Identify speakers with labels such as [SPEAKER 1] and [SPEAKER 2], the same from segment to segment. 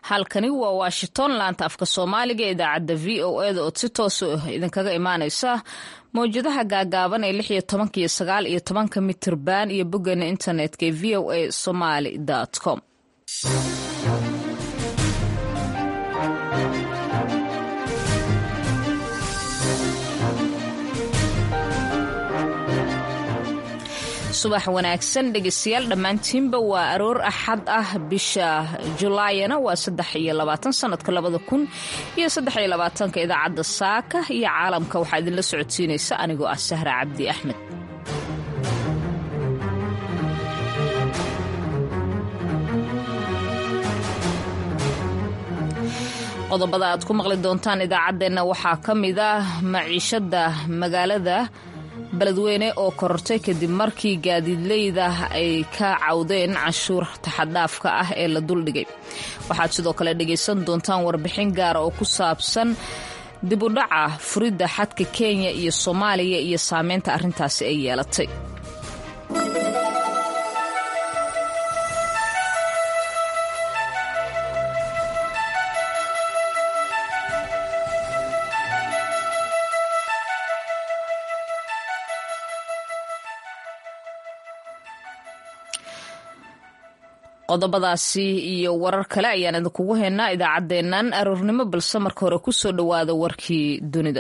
[SPEAKER 1] halkani waa washington laanta afka soomaaliga ee idaacadda v o eda ood si toosa idinkaga imaaneysa mawjadaha gaagaaban ee lix iyo tobanka iyo sagaal iyo tobanka mitirban iyo boggeena internetka ee v o a somaly com subax wanaagsan dhegeystayaal dhammaantiinba waa aroor axad ah bisha julaayana waa saddex iyo labaatan sanadka labada kun iyo saddex iyo labaatanka idaacadda saaka iyo caalamka waxaa idinla socodsiinaysa anigoo ah sahra cabdi axmed qodobada aad ku maqli doontaan idaacaddeenna waxaa ka mid ah maciishada magaalada beledweyne oo korortay kadib markii gaadiidleyda ay ka cawdeen canshuur taxadhaafka ah ee la duldhigay waxaad sidoo kale dhegaysan doontaan warbixin gaara oo ku saabsan dibudhaca furidda xadka kenya iyo soomaaliya iyo saameynta arrintaasi ay yeelatay qodobadaasi iyo warar kale ayaan idinkugu haynaa idaacaddeennan aroornimo balse marka hore kusoo dhowaada warkii dunida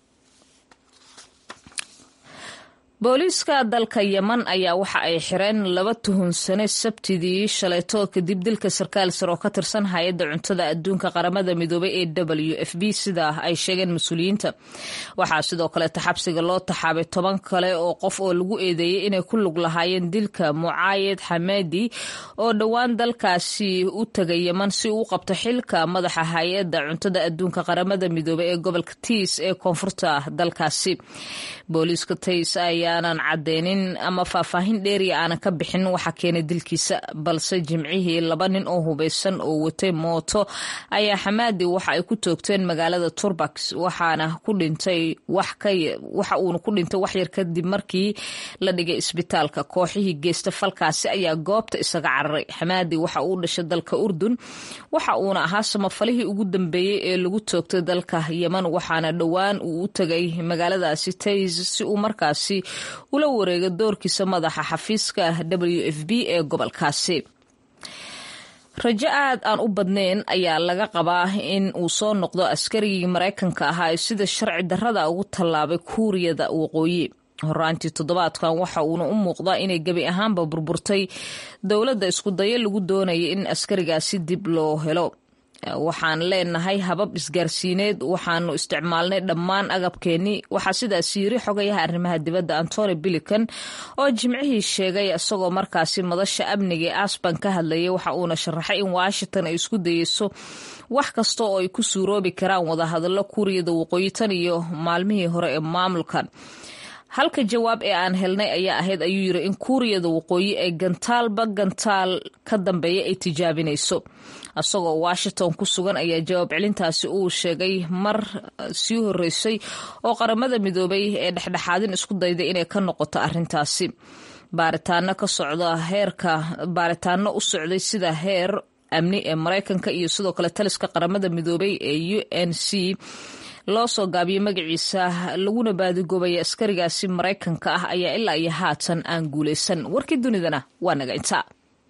[SPEAKER 1] booliiska dalka yeman ayaa waxa ay xireen laba tuhunsane sabtidii shalayto kadib dilka sarkaal sar oo ka tirsan hay-adda cuntada adduunka qaramada midoobay ee w f b sida ay sheegeen mas-uuliyiinta waxaa sidoo kaleeta xabsiga loo taxaabay toban kale oo qof oo lagu eedeeyey inay ku lug lahaayeen dilka mucaayid xamadi oo dhowaan dalkaasi u tegay yeman si uu qabto xilka madaxa hay-adda cuntada adduunka qaramada midoobay ee gobolka tiis ee koonfurta dalkaasi booliiska tays ayaanan cadeynin ama faahfaahin dheeriya aanan ka bixin waxa keenay dilkiisa balse jimcihii laba nin oo hubeysan oo watay mooto ayaa xamaadi waxa ay ku toogteen magaalada turbax waxaana ku dhintay waxa uuna ku dhintay waxyar kadib markii la dhigay isbitaalka kooxihii geysta falkaasi ayaa goobta isaga cararay xamaadi waxa uu dhashay dalka urdun waxa uuna ahaa samafalihii ugu dambeeyey ee lagu toogtay dalka yeman waxaana dhowaan uu u tegay magaaladaasi tays si uu markaasi ula wareega doorkiisa madaxa xafiiska w f b ee gobolkaasi rajo aad aan u badnayn ayaa laga qabaa in uu soo noqdo askarigii maraykanka ahaa ee sida sharci darrada ugu tallaabay kuuriyada waqooyi horaantii toddobaadkan waxa uuna u muuqdaa inay gebi ahaanba burburtay dowladda isku dayo lagu doonaya in askarigaasi dib loo helo waxaan leenahay habab isgaarsiineed waxaanu isticmaalnay dhammaan agabkeennii waxaa sidaas yiri xogayaha arrimaha dibadda antony bilican oo jimcihii sheegay isagoo markaasi madasha amniga ee asban ka hadlayay waxa uuna sharaxay in washington ay isku dayeyso wax kasta oo ay ku suuroobi karaan wadahadallo kuuriyada waqooyi tan iyo maalmihii hore ee maamulkan halka jawaab ee aan helnay ayaa ahayd ayuu yiri in kuuriyada waqooyi ay gantaalba gantaal ka dambeeya ay tijaabinayso isagoo washington ku sugan ayaa jawaab celintaasi uu sheegay mar sii horeysay oo qaramada midoobay ee dhexdhexaadin isku dayday inay ka noqoto arrintaasi baaritaano ka socda heerka baaritaano u socday sida heer amni ee maraykanka iyo sidoo kale taliska qaramada midoobay ee u n c loo soo gaabiyey magaciisa laguna baadigoobaya askarigaasi maraykanka ah ayaa ilaa iyo haatan aan guulaysan warkii dunidana waa naga intaa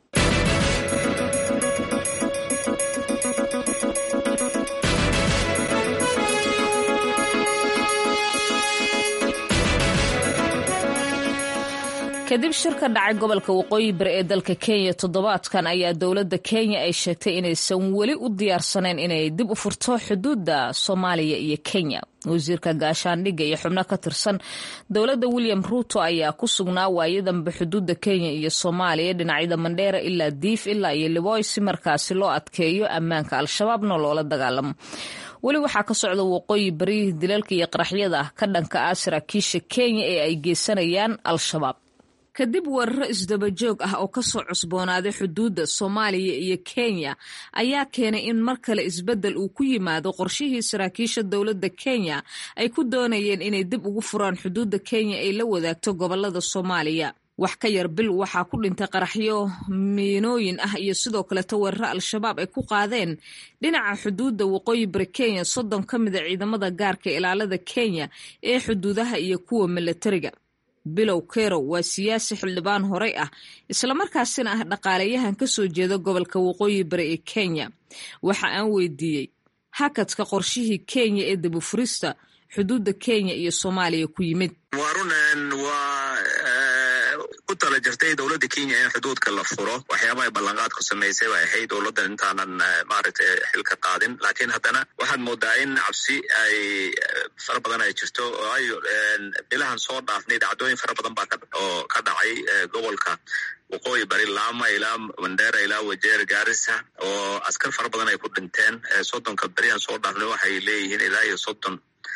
[SPEAKER 1] kadib shir ka dhacay gobolka waqooyi bari ee dalka kenya toddobaadkan ayaa dowladda kenya ay sheegtay inaysan weli u diyaarsanayn inay dib u furto xuduudda soomaaliya iyo kenya wasiirka gaashaandhigga iyo xubno ka tirsan dowladda william ruuto ayaa ku sugnaa waayadanba xuduudda kenya iyo soomaaliya dhinacyada mandheera ilaa diif ilaa iyo liboy si markaasi loo adkeeyo ammaanka al-shabaabna loola dagaalamo weli waxaa ka socda waqooyi bari dilalka iyo qaraxyada ka dhanka ah saraakiisha kenya ee ay geysanayaan al-shabaab kadib weeraro isdabajoog ah oo kasoo cusboonaaday xuduudda soomaaliya iyo kenya ayaa keenay in mar kale isbeddel uu ku yimaado qorshihii saraakiisha dowladda kenya ay ku doonayeen inay dib ugu furaan xuduudda kenya ay la wadaagto gobolada soomaaliya wax ka yar bil waxaa ku dhintay qaraxyo miinooyin ah iyo sidoo kaleto weeraro al-shabaab ay ku qaadeen dhinaca xuduudda waqooyi bari kenya soddon ka mida ciidamada gaarka ilaalada kenya ee xuduudaha iyo kuwa milatariga bilow kerow waa siyaasi xildhibaan horey ah islamarkaasina ah dhaqaalayahan ka soo jeeda gobolka waqooyi bari ee kenya waxa aan weydiiyey hakadka qorshihii kenya ee dabufurista xuduudda kenya iyo soomaaliya ku yimid
[SPEAKER 2] ku tala jirtay dowladda kenya in xuduudka la furo waxyaabaha ballanqaadku samaysay bay ahayd dowladdan intaanan maaragtay xilka qaadin laakiin haddana waxaad moodaa in cabsi ay fara badan ay jirto oo ay bilahan soo dhaafnay dhacdooyin fara badan baa oo ka dhacay gobolka waqooyi bari laama ilaa mandera ilaa wajeer gaarisa oo askar fara badan ay ku dhinteen soddonka berihan soo dhaafnay waxay leeyihiin ilaa iyo soddon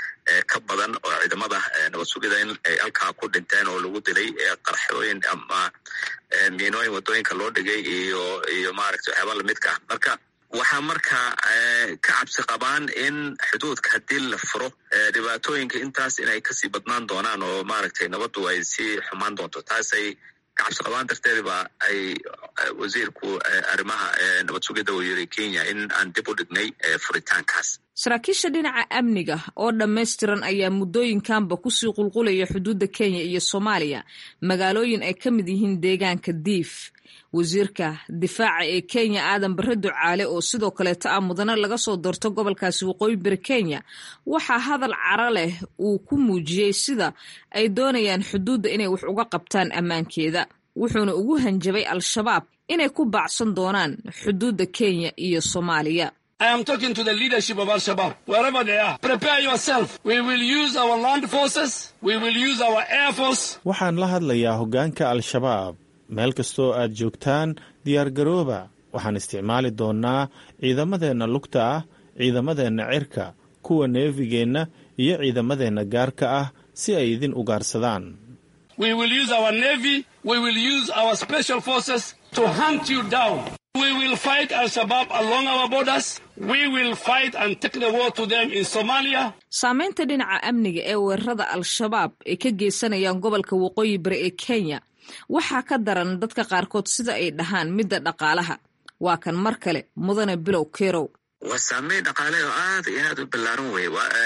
[SPEAKER 2] ka badan oo ciidamada nabad sugida in ay halkaa ku dhinteen oo lagu dilay qarxooyin ama miinooyin wadooyinka loo dhigay iyo iyo maaragta waxyaaba lamidka ah marka waxaa markaa ka cabsi qabaan in xuduudka haddii la furo dhibaatooyinka intaas inay kasii badnaan doonaan oo maaragtay nabaddu ay sii xumaan doonto taasay ka cabsi qabaan darteed ba ay wasiirku arrimaha nabad sugidda uu yiri kenya in aan dib u dhignay furitaankaas
[SPEAKER 1] saraakiisha dhinaca amniga oo dhammaystiran ayaa muddooyinkanba kusii qulqulaya xuduudda kenya iyo soomaaliya magaalooyin ay ka mid yihiin deegaanka diif wasiirka difaaca ee kenya aadan barre ducaale oo sidoo kaleeto ah mudane laga soo doorto gobolkaasi waqooyi bari kenya waxaa hadal cara leh uu ku muujiyey sida ay doonayaan xuduudda inay wax uga qabtaan ammaankeeda wuxuuna ugu hanjabay al-shabaab inay ku baacsan doonaan xuduudda kenya iyo soomaaliya
[SPEAKER 3] I am talking to the leadership of Al-Shabaab, wherever they are. Prepare yourself. We will use our land forces. We will use our air force.
[SPEAKER 4] waxaan la hadlayaa hoggaanka al-shabaab meel kastoo aad joogtaan diyaargarooba waxaan isticmaali doonnaa ciidamadeenna lugta ah ciidamadeenna cirka kuwa neefigeenna iyo ciidamadeenna gaarka ah si ay idin ugaarsadaan
[SPEAKER 3] We will use our navy. We will use our special forces to hunt you down. We will fight Al-Shabaab along our borders. We will fight and take the war to them in Somalia.
[SPEAKER 1] saamaynta dhinaca amniga ee weerarada al-shabaab ay ka geysanayaan gobolka waqooyi bari ee kenya waxaa ka daran dadka qaarkood sida ay dhahaan midda dhaqaalaha waa kan mar kale mudane bilow kerow
[SPEAKER 2] waa saameyn dhaqaale oo aad iyo aad u ballaaran wey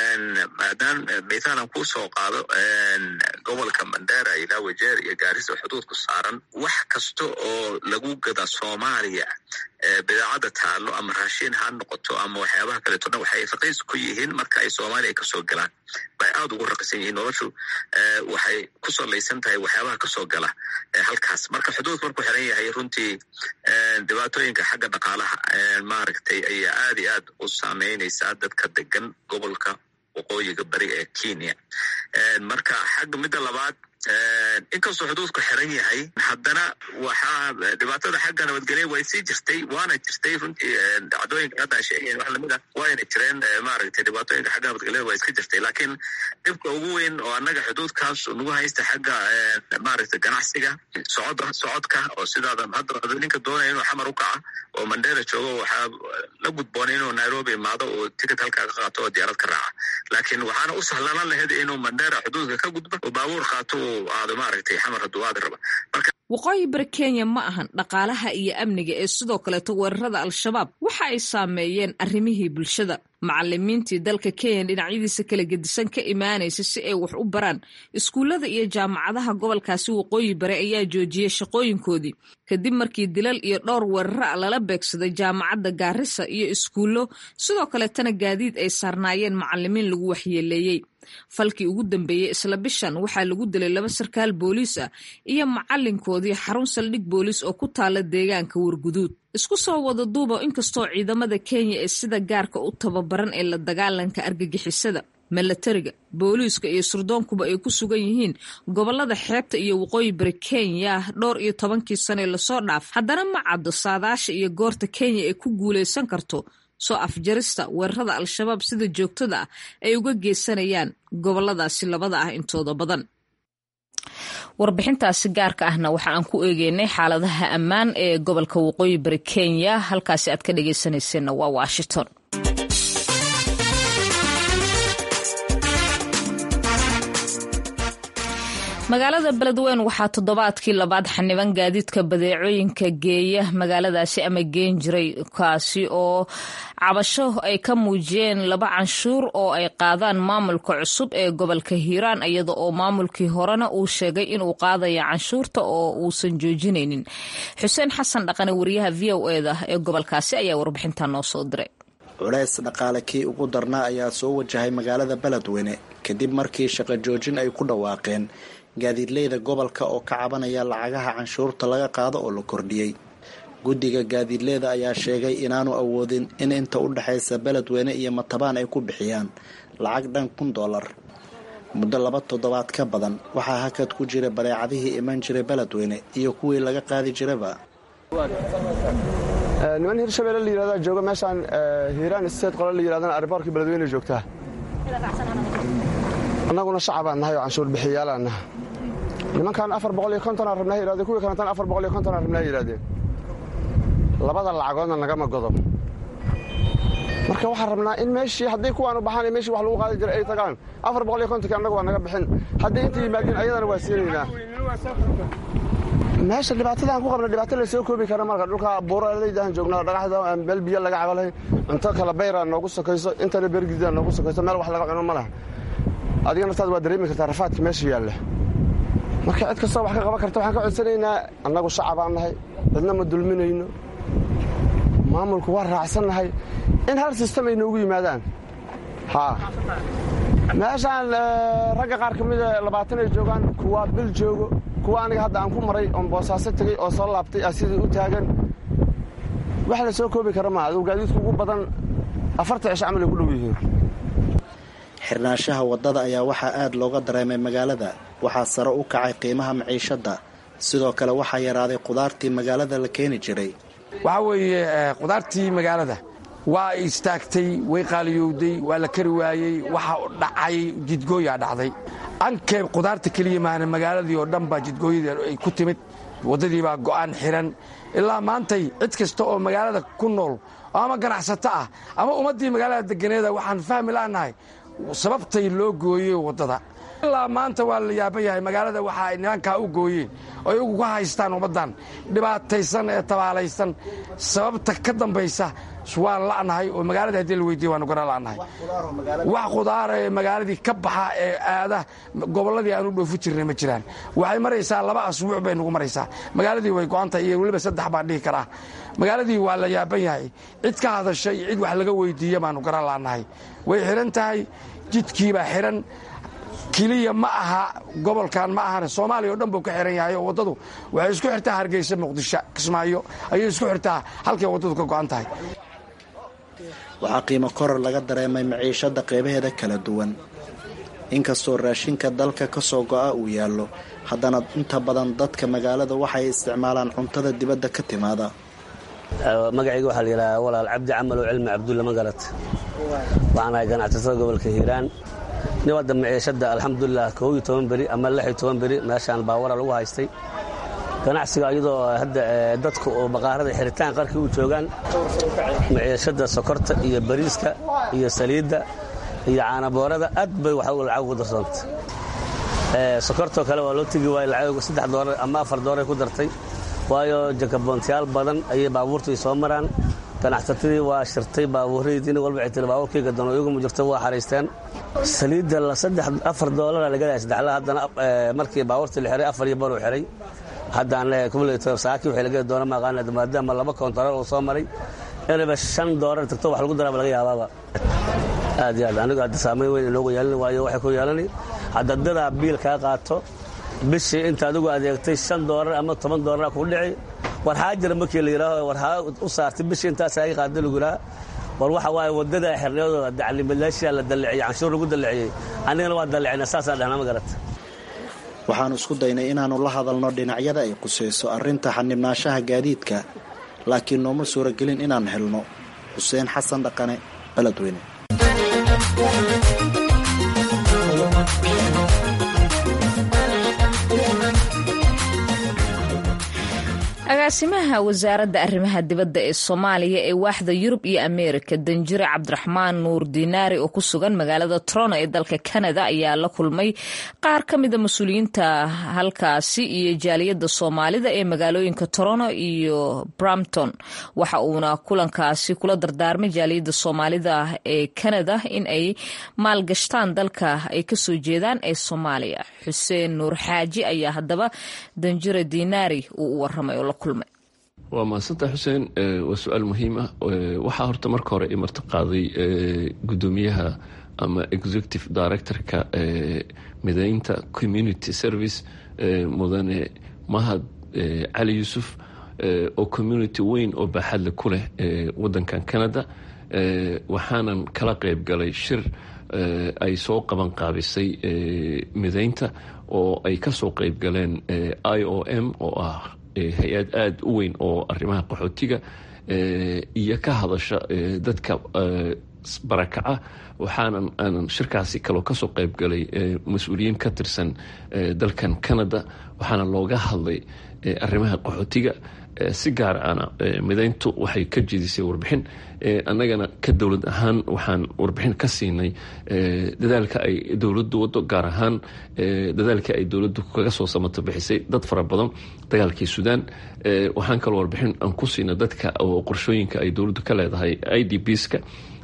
[SPEAKER 2] maadaam mithaalan kuu soo qaado gobolka mandera ilaa wajeer iyo gaarisa xuduudku saaran wax kasta oo lagu gada soomaaliya bidaacadda taalo ama raashin ha noqoto ama waxyaabaha kaleeto dhan waxay raqiis ku yihiin marka ay soomaaliya kasoo galaan bay aad ugu raqisan yihiin noloshu waxay ku salaysan tahay waxyaabaha kasoo gala halkaas marka xuduudku markuu xiran yahay runtii dhibaatooyinka xagga dhaqaalaha maaragtay ayaa aad iyo aad u saameynaysaa dadka degan gobolka waqooyiga bari ee kenya marka xagga midda labaad inkastoo xuduudku xiran yahay haddana waxaa dhibaatada xagga nabadgelya way sii jirtay waana jirtay runtii dhacdooyinka hadda sheegayan wax lamid a wayna jireen maaragtay dhibaatooyinka xagga nabadgelyada waa iska jirtay laakiin dhibka ugu weyn oo annaga xuduudkaas nagu haysta xagga maaragtay ganacsiga socod socodka oo sidaada hadda ninka doonaya inuu xamar u kaca oo mandera joogo waxaa la gudboonay inuu nairobi imaado oo ticket halkaa ka qaato oo diyaarad ka raaca laakiin waxaana u sahlanan lahayd inuu mandera xuduudka ka gudbo oo baabuur qaato uu aado maaragtay xamar hadduu aadi raba marka
[SPEAKER 1] waqooyi bari kenya ma ahan dhaqaalaha iyo amniga ee sidoo kaleeto weerarada al-shabaab waxa ay saameeyeen arrimihii bulshada macalimiintii dalka kenya dhinacyadiisa kala gedisan ka imaanaysa si ay wax u baraan iskuullada iyo jaamacadaha gobolkaasi waqooyi bari ayaa joojiyey shaqooyinkoodii kadib markii dilal iyo dhowr weerara lala beegsaday jaamacadda gaarisa iyo iskuullo sidoo kaleetana gaadiid ay saarnaayeen macalimiin lagu waxyeeleeyey falkii ugu dambeeyey isla bishan waxaa lagu dilay laba sarkaal booliis ah iyo macalinkoodii xarun saldhig booliis oo ku taala deegaanka warguduud isku soo wada duuba inkastoo ciidamada kenya ee sida gaarka u tababaran ee la dagaalanka argagixisada milatariga booliiska iyo surdoonkuba ay ku sugan yihiin gobolada xeebta iyo waqooyi bari kenya dhowr iyo tobankii sane lasoo dhaaf haddana ma caddo saadaasha iyo goorta kenya ay ku guulaysan karto soo afjarista weerarada al-shabaab sida joogtada ah ay uga geysanayaan goboladaasi labada ah intooda badan warbixintaasi gaarka ahna waxa aan ku eegeynay xaaladaha ammaan ee gobolka waqooyi bari kenya halkaasi aad ka dhageysanayseena waa washington magaalada beledweyn waxaa toddobaadkii labaad xaniban gaadiidka badeecooyinka geeya magaaladaasi ama geen jiray kaasi oo cabasho ay ka muujiyeen laba canshuur oo ay qaadaan maamulka cusub ee gobolka hiiraan iyada oo maamulkii horena uu sheegay inuu qaadaya canshuurta oo uusan joojinaynin xuseen xasan dhaqane wariyaha v o eda ee gobolkaasi ayaa warbixinta noo soo diray
[SPEAKER 5] culays dhaqaale kii ugu darnaa ayaa soo wajahay magaalada beledweyne kadib markii shaqo joojin ay ku dhawaaqeen gaadiidleyda gobolka oo ka cabanaya lacagaha canshuurta laga qaado oo la kordhiyey guddiga gaadiidleyda ayaa sheegay inaanu awoodin in inta u dhexaysa beledweyne iyo matabaan ay ku bixiyaan lacag dhan kun doolar muddo laba toddobaad ka badan waxaa hakad ku jira badeecadihii iman jiray beledweyne iyo kuwii laga qaadi jiraba
[SPEAKER 6] niman hirshabelle la yirahdaa jooga meeshaan hiiraan state qole la yirahdana ariboorkii beledweyne joogtaa annaguna shacabaan nahay oo canshuur bixiyaalaan naha nimankan afar boqol iyo kontonaa rabnaa yirahdeen kuwii kalantan afar boqol iyo kontonaa rabnaa yidhahdeen labada lacagoodna nagama godo marka waxaan rabnaa in meeshii hadday kuwaanu baxaan meeshii wax lagu qaadi jiray ay tagaan afar boqol iyo kontonki annaga waa naga bixin hadday inta yimaadeen ayadana waa siinaynaa meesha dhibaatadaan ku qabna dhibaato la soo koobi kara marka dhulka buuraleydaan joognaa dhagaxda meel biyo laga cabalahay cunto kala bayraa noogu sokayso intana bergida noogu sokayso meel wax laga cuno ma laha adiga naftaada waa dareemi kartaa rafaadka meesha yaalla marka cid kastoo wax ka qaban karta waxaan ka codsanaynaa annagu shacabaan nahay cidna ma dulminayno maamulku waa raacsannahay in hal sistem ay noogu yimaadaan haa meeshaan ragga qaar ka mida labaatan ay joogaan kuwaa bil joogo kuwa aniga hadda aan ku maray oon boosaaso tegey oo soo laabtay ah sidii u taagan wax la soo koobi kara maa aduu gaadiidku ugu badan afarta cisho camal ay ku dhow yihiin
[SPEAKER 5] xirnaanshaha waddada ayaa waxaa aad looga dareemay magaalada waxaa sare u kacay qiimaha maciishadda sidoo kale waxaa yaraaday qudaartii magaalada la keeni jiray
[SPEAKER 7] waxaa weeye qudaartii magaalada waa istaagtay way qaaliyowday waa la kari waayey waxa dhacay jidgooyaa dhacday ankee qudaarta keliya maana magaaladii oo dhan baa jidgooyadii ay ku timid waddadii baa go'aan xiran ilaa maantay cid kasta oo magaalada ku nool ama ganacsato ah ama ummaddii magaalada deganeeda waxaan fahmi la'nahay sababtay loo gooyey waddada ilaa maanta waa la yaaban yahay magaalada waxa ay nimankaa u gooyeen oo iyagu ka haystaan ummaddan dhibaataysan ee tabaalaysan sababta ka dambaysa waan la'nahay oo magaalada haddii la weydiiye waanu garan la'nahay wax qudaara ee magaaladii ka baxa ee aada gobolladii aanu dhoofi jirnay ma jiraan waxay maraysaa laba asbuuc bay nagu maraysaa magaaladii way go'antahay iyo weliba saddex baan dhihi karaa magaaladii waa la yaaban yahay cid ka hadasha iyo cid wax laga weydiiye baanu garan la'nahay way xidhan tahay jidkiibaa xidhan keliya ma aha gobolkan ma ahane soomaaliya o dhan buu ka xihan yahay oo waddadu waxay isku xirtaa hargeysa muqdisho kismaayo ayay isku xirtaa halkay waddadu ka go'an tahay
[SPEAKER 5] waxaa qiimo koror laga dareemay maciishadda qeybaheeda kala duwan inkastoo raashinka dalka ka soo go'a uu yaallo haddana inta badan dadka magaalada waxay isticmaalaan cuntada dibadda ka timaada
[SPEAKER 8] magacayga waxaa la yidhahaa walaal cabdi camal oo cilmi cabdulla magarat waxaan ahay ganacsatada gobolka hiiraan nin wadda maciishadda alxamdulilah koob iyo toban beri ama lix iyo toban beri meeshaan baawara lagu haystay ganacsiga iyadoo hadda dadka oo baqaarada xiritaan qarkii u joogaan maciishadda sokorta iyo bariiska iyo saliidda iyo caanaboorada aad bay wax lacag ugu darsoontay sokortoo kale waa loo tegi waayey lacag saddex doolar ama afar doolar ku dartay waayo jakaboontayaal badan ayay baabuurtu ay soo maraan ganacsatadii waa shirtay baabuurradii nin walba ay tiri baabuurkayga dano iyaguma jirto waa xaraysteen saliidda la saddex afar doolara laga lehay saddexla haddana markii baabuurtii la xiray afar iyo bar uu xiray haddaan leeyahay kumulator saaki waxay laga doona maqaana maadaama laba koontarool uu soo maray inayba shan doolar tagto wax lagu daraaba laga yaabaaba aad iyo aad anigu hadda saamayn weyn inoogu yeelan waayo waxay ku yeelani hadda dadaa biil kaa qaato bishii inta adigu adeegtay shan doolar ama toban doolara kugu dhici war haa jira markii la yidhaaho war haa u saartay bishii intaas aga qaada lagu yidhaha war waxa waaye waddada xirniyadooda daclimalaashiya la dalliciyey canshuur lagu dalliciyey anigana waa dallicina saasaan dhahna ma garata
[SPEAKER 5] waxaannu isku daynay inaannu la hadalno dhinacyada ay qusayso arrinta xanibnaanshaha gaadiidka laakiin nooma suuragelin inaan helno xuseen xasan dhaqane beledweyne
[SPEAKER 1] agaasimaha wasaaradda arrimaha dibadda ee soomaaliya ee waaxda yurub iyo ameerika danjire cabdiraxmaan nuur diinaari oo ku sugan magaalada toronto ee dalka canada ayaa la kulmay qaar ka mida mas-uuliyiinta halkaasi iyo jaaliyadda soomaalida ee magaalooyinka toronto iyo brampton waxa uuna kulankaasi kula dardaarmay jaaliyadda soomaalida ee canada in ay maalgashtaan dalka ay kasoo jeedaan ee soomaaliya xuseen nuur xaaji ayaa haddaba danjire diinaari uu u waramay oo la kulmay
[SPEAKER 9] waa mahadsantaha xuseen waa su-aal muhiim ah waxaa horta marka hore i marti qaaday gudoomiyaha ama executive directorka mideynta community service mudane mahad cali yuusuf oo community weyn oo baaxadle ku leh wadankan canada waxaanan kala qeyb galay shir ay soo qaban qaabisay mideynta oo ay kasoo qeyb galeen i o m oo ah hay-ad aada u weyn oo arrimaha qaxootiga iyo ka hadasha dadka barakaca waxaanan aanan shirkaasi kaloo kasoo qeyb galay mas-uuliyiin ka tirsan dalkan canada waxaana looga hadlay arrimaha qaxootiga si gaar ana mideyntu waxay ka jedisay warbixin annagana ka dowlad ahaan waxaan warbixin ka siinay dadaalka ay dowladdu wado gaar ahaan dadaalka ay dowladdu kaga soo samato bixisay dad fara badan dagaalkii suudaan waxaan kaloo warbixin aan ku siinay dadka oo qorshooyinka ay dowladdu ka leedahay i d bska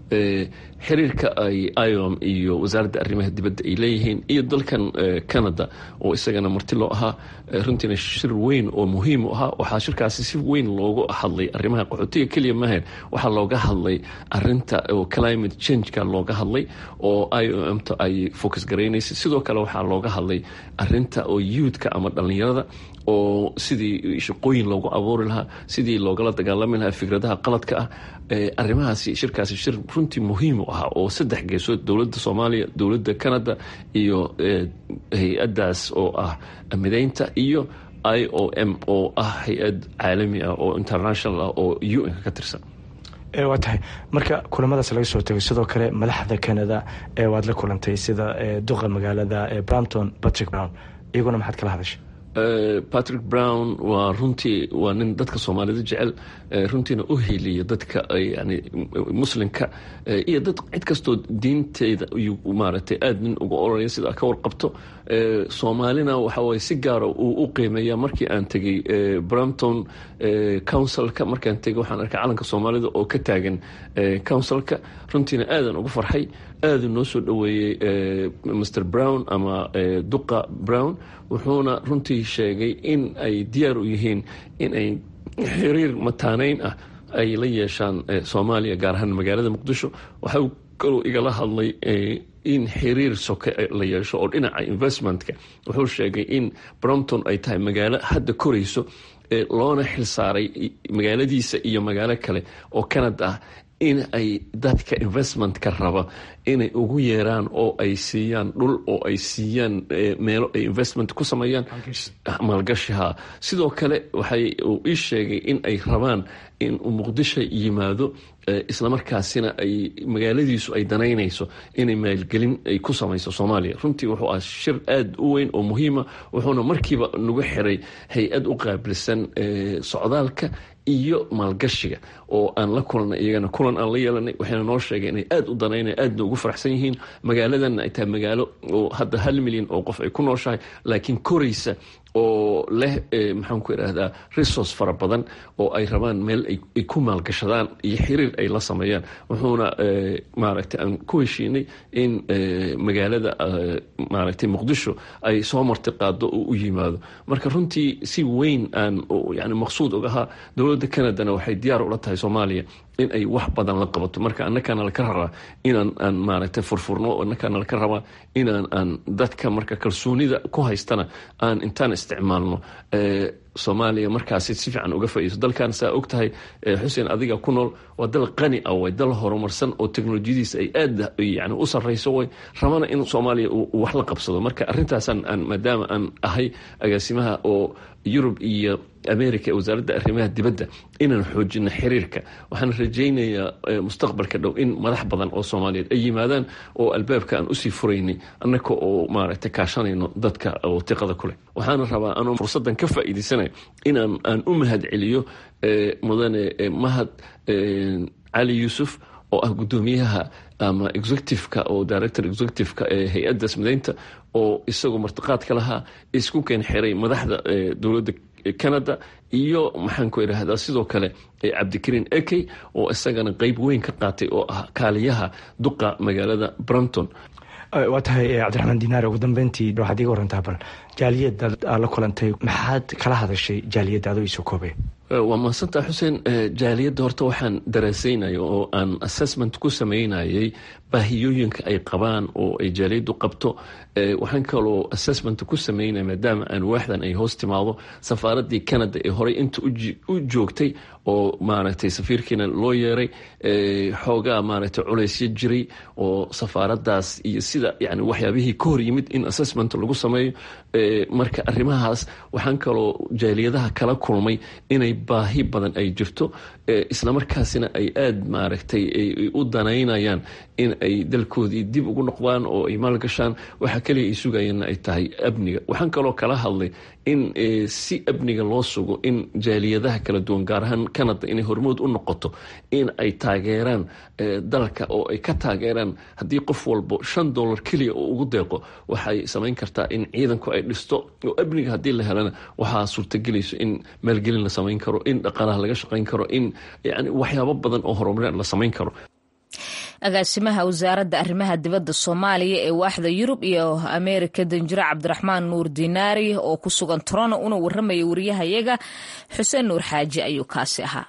[SPEAKER 9] xiriirka ay iom iyo wasaaradda arrimaha dibadda ay leeyihiin iyo dalkan canada oo isagana marti loo ahaa runtiina shir weyn oo muhiim u ahaa waxaa shirkaasi si weyn loogu hadlay arrimaha qaxootiga keliya mahayn waxaa looga hadlay arinta oo climate changeka looga hadlay oo i o mta ay focus garaynaysay sidoo kale waxaa looga hadlay arinta oo youthka ama dhallinyarada oo sidii shaqooyin loogu abuuri lahaa sidii loogala dagaalami lahaa fikradaha qaladka ah arrimahaasi shirkaasi shir runtii muhiim u ahaa oo saddex geesood dowladda soomaaliya dowladda canada iyo hay-addaas oo ah mideynta iyo i o m oo ah hay-ad caalami ah oo international ah oo u n ka tirsan
[SPEAKER 10] waa tahay marka kulamadaas laga soo tegay sidoo kale madaxda canada waad la kulantay sida duqa magaalada brampton patrick brown iyaguna maxaad kala hadashay
[SPEAKER 9] patrick brown waa runtii waa nin dadka soomaalida jecel runtiina u heliya dadka yani muslimka iyo dad cid kastoo diinteeda ayuu maaragtay aada nin uga oraya sida ka warqabto soomaalina waxa waye si gaara uu u qiimeeya markii aan tegey brampton councilka markaan tegey waxaan arkay calanka soomaalida oo ka taagan councilka runtiina aadan uga farxay aada noo soo dhoweeyey mr brown ama duqa brown wuxuuna runtii sheegay in ay diyaar u yihiin in ay xiriir mataaneyn ah ay la yeeshaan soomaaliya gaar ahaan magaalada muqdisho waxa kaluu igala hadlay in xiriir soke la yeesho oo dhinaca investmentka wuxuu sheegay in brompton ay tahay magaalo hadda korayso loona xilsaaray magaaladiisa iyo magaalo kale oo canada ah in ay dadka investmentka raba inay ugu yeeraan oo ay siiyaan dhul oo ay siiyaan meelo ay investment ku sameeyaan maalgashiha sidoo kale waxay uu ii sheegay in ay rabaan in uu muqdisho yimaado islamarkaasina ay magaaladiisu ay danaynayso inay maalgelin ay ku samayso soomaaliya runtii wuxuu ah shir aada u weyn oo muhiima wuxuuna markiiba nagu xiray hay-ad u qaabilsan socdaalka iyo maalgashiga oo aan la kulanay iyagana kulan aan la yeelanay waxayna noo sheegay inay aada u danaynay aadna ugu faraxsan yihiin magaaladanna ay tahay magaalo oo hadda hal milyan oo qof ay ku nooshahay laakiin koraysa oo leh maxaan ku idhaahdaa resource fara badan oo ay rabaan meel ay ku maalgashadaan iyo xiriir ay la sameeyaan wuxuuna maaragtay aan ku heshiinay in magaalada maaragtay muqdisho ay soo marti qaado oo u yimaado marka runtii si weyn aan yani maqsuud ogahaa dowladda canadana waxay diyaar ula tahay soomaaliya in ay wax badan la qabato marka annakaana laka rabaa inaan aan maaragtay furfurno annakaana laka rabaa inaan aan dadka marka kalsoonida ku haystana aan intaan isticmaalno soomaaliya markaasi si fiican uga faaideyso dalkan saa og tahay xuseen adiga ku nool waa dal qani ah way dal horumarsan oo teknolojiyadiisa ay aada yani u sarreyso way rabana in soomaaliya uu wax la qabsado marka arrintaasaan aan maadaama aan ahay agaasimaha oo yurub iyo america ee wasaaradda arrimaha dibadda inaan xoojino xiriirka waxaan rajaynayaa mustaqbalka dhow in madax badan oo soomaaliyeed ay yimaadaan oo albaabka aan usii furaynay annaka oo maaragtay kaashanayno dadka oo tiqada ku leh waxaana rabaa anoo fursaddan ka faa'iidaysanaya faa'iidaysanayo inaan aan u mahad celiyo mudane mahad cali yuusuf oo ah guddoomiyaha ama executiveka oo director executiveka ee hay-addaas mideynta oo isagoo martiqaadka lahaa isku keen xiray madaxda dowladda canada iyo maxaanku idhaahdaa sidoo kale cabdikariin ekey oo isagana qeyb weyn ka qaatay oo ah kaaliyaha duqa magaalada brampton
[SPEAKER 10] waa tahay cabdiraxmaan dinaar ugu dambeyntii waxaad iga warantaa bal jaaliyadda aad la kulantay maxaad kala hadashay jaaliyadda adoo iisoo koobay
[SPEAKER 9] waa mahadsantaa xuseen jaaliyadda horta waxaan daraasaynaya oo aan assessment ku sameynayay baahiyooyinka ay qabaan oo ay jaaliyaddu qabto waxaan kaloo assessment ku sameynaya maadaama aan waaxdan ay hoos timaado safaaraddii canada ee horey inta u joogtay oo maaragtay safiirkiina loo yeeray xoogaa maaragtay culaysyo jiray oo safaaraddaas iyo sida yani waxyaabihii ka hor yimid in assessment lagu sameeyo marka arrimahaas waxaan kaloo jaaliyadaha kala kulmay inay baahi badan ay jirto islamarkaasina ay aada maaragtay u danaynayaan in ay dalkoodii dib ugu noqdaan oo ay maalgashaan waxaa kaliya ay sugayeenna ay tahay amniga waxaan kaloo kala hadlay in si amniga loo sugo in jaaliyadaha kala duwan gaar ahaan canada inay hormood u noqoto in ay taageeraan dalka oo ay ka taageeraan haddii qof walbo shan dollar keliya oo ugu deeqo waxay samayn kartaa in ciidanku ay dhisto oo amniga haddii la helana waxaa suurtagelayso in maalgelin la samayn karo in dhaqaalaha laga shaqayn karo in yani waxyaabo badan oo horumar la samayn karo
[SPEAKER 1] agaasimaha wasaaradda arrimaha dibadda soomaaliya ee waaxda yurub iyo ameerika danjire cabdiraxmaan nuur dinaari oo ku sugan torono una warramaya wariyahayaga xuseen nuur xaaji ayuu kaasi ahaa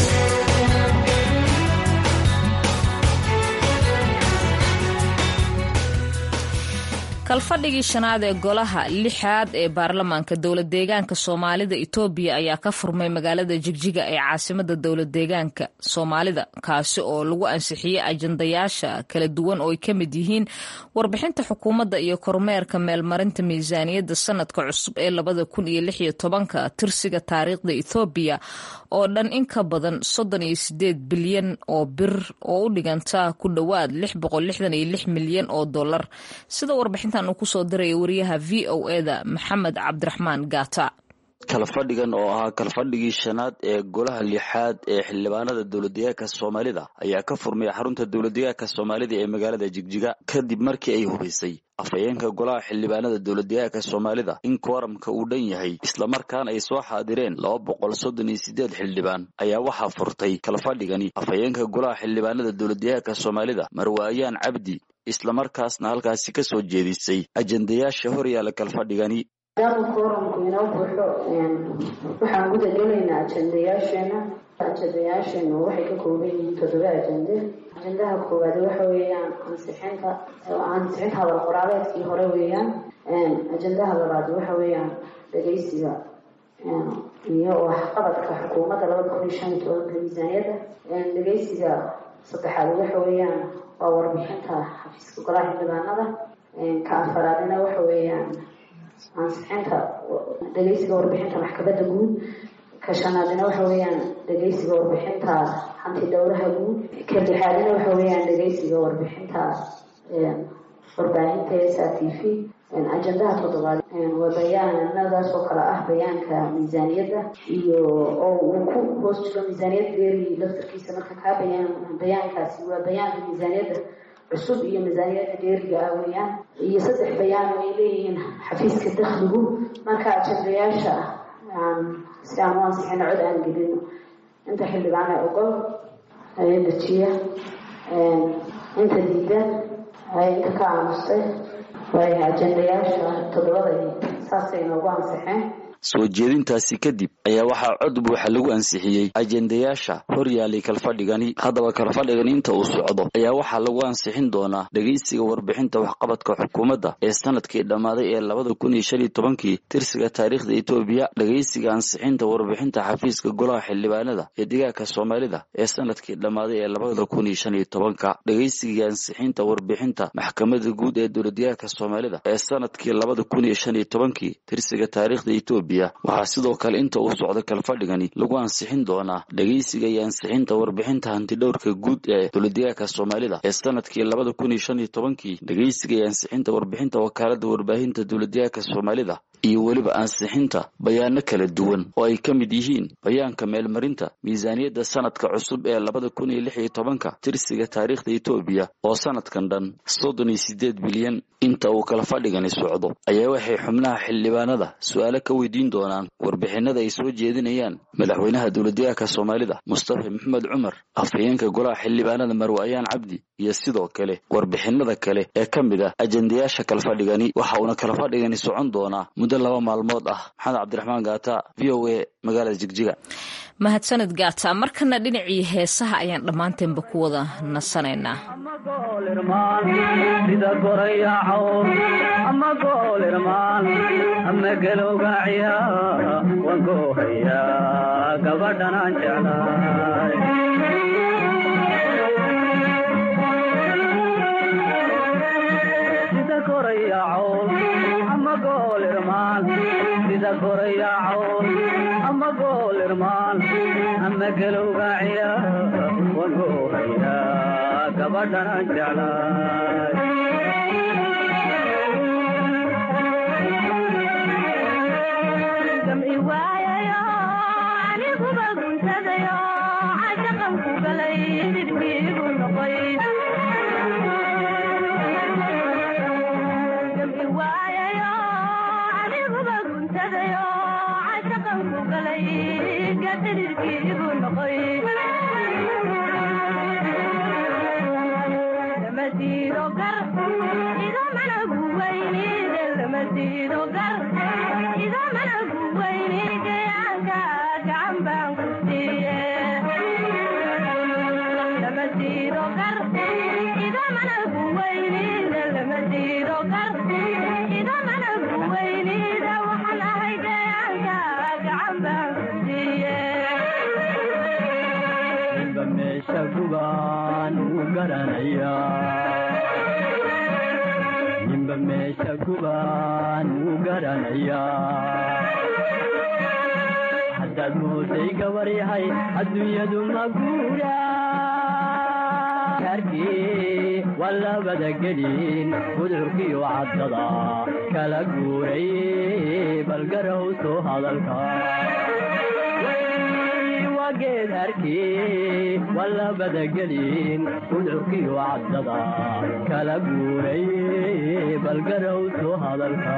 [SPEAKER 1] kalfadhigii shanaad ee golaha lixaad ee baarlamaanka dowlad deegaanka soomaalida itoobiya ayaa ka furmay magaalada jigjiga ee caasimada dowlad deegaanka soomaalida kaasi oo lagu ansixiyey ajandayaasha kala duwan oo ay ka mid yihiin warbixinta xukuumadda iyo kormeerka meelmarinta miisaaniyadda sanadka cusub ee labada kun iyo lix iyo tobanka tirsiga taariikhda ethoobiya oo dhan in ka badan soddon iyo sideed bilyan oo bir oo u dhiganta ku dhowaad lix boqol lixdan iyo lix milyan oo dollar sida warbixinta uu kusoo diraya wariyaha v o eda maxamed cabdiraxmaan gaata
[SPEAKER 11] kalfadhigan oo ahaa kalfadhigii shanaad ee golaha lixaad ee xildhibaanada dowladdeegaanka soomaalida ayaa ka furmay xarunta dowladdeegaanka soomaalida ee magaalada jigjiga kadib markii ay hubaysay afhayeenka golaha xildhibaanada dowladdeegaanka soomaalida in kooramka uu dhan yahay islamarkaana ay soo xaadireen laba boqol soddon iyo sideed xildhibaan ayaa waxaa furtay kalfadhigani afhayeenka golaha xildhibaanada dowladdeegaanka soomaalida marwaayaan cabdi islamarkaasna halkaasi ka soo jeedisay ajendayaasha hor yaalla kalfadhigani
[SPEAKER 12] maadaama kooramku inoo buuxo waxaan guda gelaynaa ajendayaasheena ajendayaasheenu waxay ka kooban yihiin toddoba ajende ajendaha koowaad waxa weeyaan ansixinta ansixinta hadal qoraaleedkii hore weeyaan ajendaha labaad waxa weeyaan dhegeysiga iyo waxqabadka xukuumadda labada kun iyo shan iyo tobanka miisaaniyadda dhegeysiga saddexaad waxa weeyaan waa warbixinta xafiiska golaha xildhibaanada ka afaraadina waxa weeyaan ansixinta dhegeysiga warbixinta maxkamadda guud ka shanaadina waxa weeyaan dhegeysiga warbixinta hanti dhowraha guud ka lixaadina waxa weeyaan dhegeysiga warbixinta warbaahinta s r t v ajendaha toddobaad waa bayaanadaas oo kale ah bayaanka miisaaniyadda iyo oo uu ku hoos jiro miisaaniyad beeri laftarkiisa marka kaa bayaan bayaankaasi waa bayaanka miisaaniyadda cusub iyo miisaaniyadda dheeriga ah weeyaan iyo saddex bayaan oo ay leeyihiin xafiiska dakhligu marka ajendayaasha si aan u ansixino cod aan gelino inta xildhibaana ogol ee dejiya inta diida inta ka aamustay waay ajendayaasha toddobada saasay noogu ansixeen
[SPEAKER 11] soo jeedintaasi kadib ayaa waxaa cod buuxa lagu ansixiyey ajendayaasha hor yaalay kalfadhigani haddaba kalfadhigani inta uu socdo ayaa waxaa lagu ansixin doonaa dhegeysiga warbixinta waxqabadka xukuumadda ee sanadkii dhammaaday ee labada kun iyo shan iyo tobankii tirsiga taariikhda etoobiya dhegeysiga ansixinta warbixinta xafiiska golaha xildhibaanada ee deegaanka soomaalida ee sanadkii dhammaaday ee labada kun iyo shan iyo tobanka dhegeysiga ansixinta warbixinta maxkamadda guud ee dowladdeegaanka soomaalida ee sanadkii labada kun iyo shan iyo tobankii tirsiga taariikhda etoobiya waxaa sidoo kale inta uu socdo kalfadhigani lagu ansixin doonaa dhegeysiga iyo ansixinta warbixinta hantidhowrka guud ee dowladdeegaanka soomaalida ee sanadkii labada kun iyo shan iyo tobankii dhegeysiga iyo ansixinta warbixinta wakaalada warbaahinta dowladdeegaanka soomaalida iyo weliba ansixinta bayaano kala duwan oo ay ka mid yihiin bayaanka meelmarinta miisaaniyadda sanadka cusub ee labada kun iyo lix iyo tobanka tirsiga taariikhda etoobiya oo sanadkan dhan soddon iyo siddeed bilyan inta uu kala fadhigani socdo ayaa waxay xubnaha xildhibaanada su-aalo ka weydiin doonaan warbixinada ay soo jeedinayaan madaxweynaha dowladdeegaanka soomaalida mustafa maxamed cumar afhayeenka golaha xildhibaanada marwe ayaan cabdi iyo sidoo kale warbixinada kale ee ka mid ah ajendayaasha kalfadhigani waxa uuna kalafadhigani socon doonaa muddo laba maalmood ah maxamed cabdiraxmaan gaata v o a magaalada jigjiga
[SPEAKER 1] mahadsanid gaata markana dhinacii heesaha ayaan dhammaanteenba ku wada nasanaynaa
[SPEAKER 13] sida gorayaco ama goolirmaan ama galowgaaciya waan goohaya gabadhanaan jeclaay sida gorayaco ama goolirmaan sida gorayaco ama goolirmaan ama galowgaaciya waan goohaya gabadhanaan jeclaay
[SPEAKER 14] gamci waayayo aniguba guntadayo cashaqan ku galay xidhkiigu noqoy gamci waayayo aniguba guntadayo cashaqan ku galay gadhidhkiigu noqoy lamasiido gar idamana guwaynide lamasiido gar idamana guwayni gayaanka gacan baan ku siiye lamasiido gar idamana guwaynide lamasiido gar idamana guwaynida waxaan ahay gayaanka gacan baan ku siiye
[SPEAKER 13] ninba meesha gubaan uu garanaya ninba meesha gubaan uu garanaya haddaad mooday gabar yahay adduunyadu ma guura harkii waa labada gelin gudcurkiyo caddada kala guuray balgarow soo hadalka geed harkii waa labada gelin gudcurkiyo caddada kala guuray balgarow soo hadalka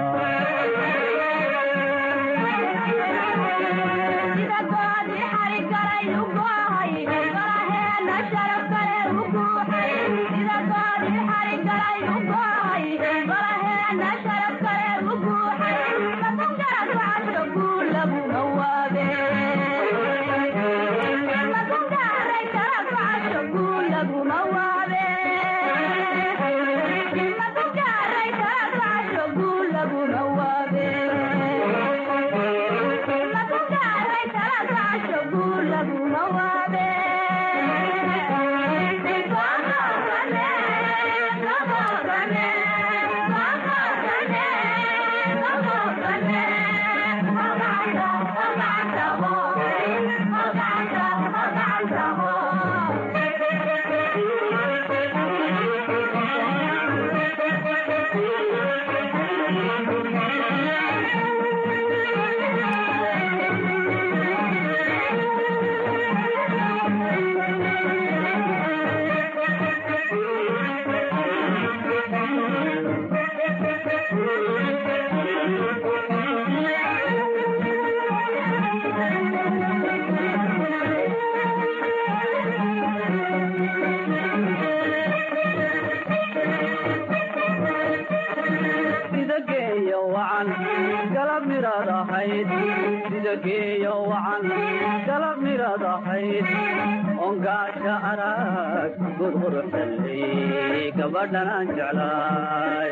[SPEAKER 13] sida geeyo wacan galab miraad ahayd sida geeyo wacan galab miraad ahayd ongaasha arag gurgurxalley gabadhanaan jeclaay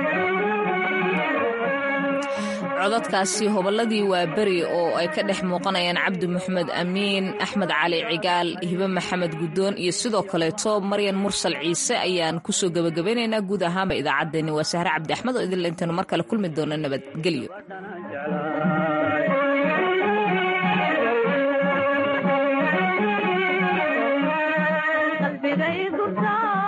[SPEAKER 1] codadkaasi hobolladii waa beri oo ay ka dhex muuqanayaan cabdi maxamed amiin axmed cali cigaal hibe maxamed guddoon iyo sidoo kaleeto maryan mursal ciise ayaan kusoo gebagabaynaynaa guud ahaanba idaacaddeenni waa sahre cabdi axmed oo idinla intaynu mar kale kulmi doona nabadgelyo
[SPEAKER 14] qalbigay gubtaa